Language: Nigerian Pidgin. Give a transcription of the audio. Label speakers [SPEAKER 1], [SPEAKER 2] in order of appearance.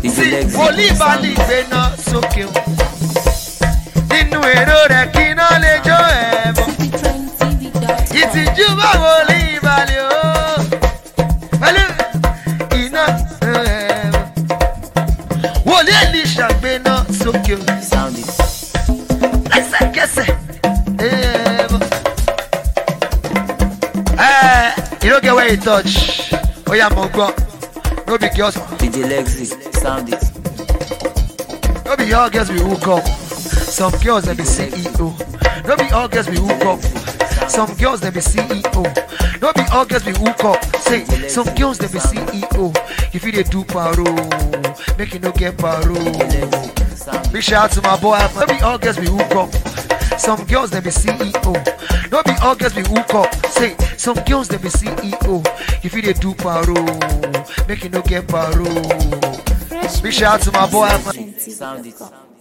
[SPEAKER 1] sí
[SPEAKER 2] Legacy.
[SPEAKER 1] wòlíì balì gbéná sókè o nínú èrò rẹ̀ kí iná lè jó ẹ̀ bọ̀ ìtìjú bá wòlíì balì o pẹ̀lú iná ẹ̀ bọ̀ wòlíì èlìṣà gbéná sókè o
[SPEAKER 2] Sound it.
[SPEAKER 1] lẹ́sẹ̀kẹsẹ̀ ẹ̀ bọ̀ ẹ̀ you no get where you touch ó yà mọ̀ gbọ́ no be girls.
[SPEAKER 2] DJ Legacy. Sound it.
[SPEAKER 1] No be all girls we hook up. Some girls they be CEO. No be all girls we hook up. Some girls they be CEO. No be all girls we hook up. Say some girls they be CEO. If you they do paro, make you no get paro.
[SPEAKER 2] Legacy. Sound it.
[SPEAKER 1] Big shout out to my boy. No be all girls we hook up. Some girls they be CEO. No be all girls we hook up. Say some girls they be CEO. If you they do paro, make you no get paro. Big shout out to my boy.
[SPEAKER 2] Sound it.